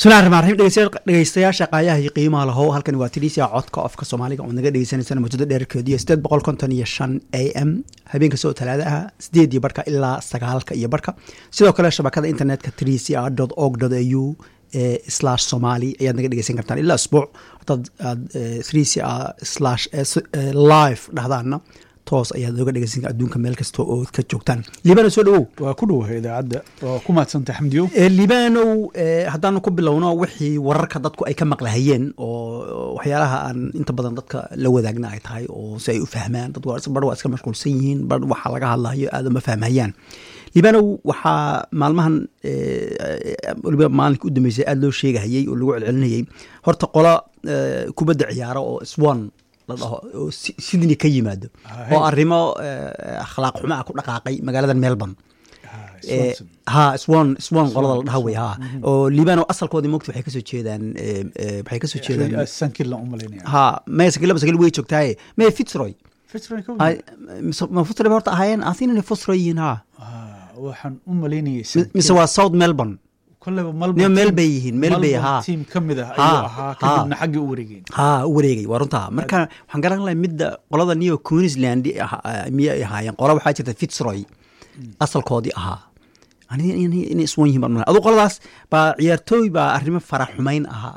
bismillahi raxmaan raxiim dhegeystayaasha qaayaha iyo qiimaha lahow halkani waa tiriisia codka ofka soomaaliga oo naga dhegeysaneysana muddada dheerkeediyo sideed boqol konton iyo shan a m habeenka soo talaada ah sideed iyo barhka ilaa sagaalka iyo barhka sidoo kale shabakada internetka trisia dot org dot a u slash somali ayaad naga dhegeysan kartaan ilaa isbuuc hadaad aad trisia slash live dhahdaana toos ayaad nooga dhegeysan adduunka meel kasta oo ka joogtaan liibano soo dhawow waa ku dhowahay idaacadda waa ku maadsantay xamdiyow liibanow haddaanu ku bilowno wixii wararka dadku ay ka maqlahayeen oo waxyaalaha aan inta badan dadka la wadaagna ay tahay oo si ay u fahmaan dad bar waa iska mashquulsan yihiin bar waxaa laga hadlayo aada uma fahmayaan liibanow waxaa maalmahan waliba maalinka u dambeysay aada loo sheegahayey oo lagu celcelinayey horta qola kubadda ciyaaro oo swan la dhaho oo sydney ka yimaado oo arrimo akhlaaq xumo ah ku dhaqaaqay magaalada melbourne ha swan swan qolada la dhaha wey ha oo liibano asalkoodii mogta waxay kasoo jeedaan waxay kasoo jeedaan sankilla u malaynaya ha maya sakila sakila way joogtaaye maya fitzroy ma fitzroy ba horta ahaayeen asin inay fitzroy yihiin ha waxaan u malaynayay mise waa south melbourne koleba meel bay yihiin meel bay ha tiim ka mid ah ayuu ahaa kadibna xaggii u wareegeen ha u wareegay waa runtaa marka waxaan garan lahay midda qolada new queensland miyay ahaayeen qola waxaa jirta fitzroy asalkoodii ahaa inay iswan yihin baan adu qoladaas baa ciyaartooy baa arrimo fara xumayn ahaa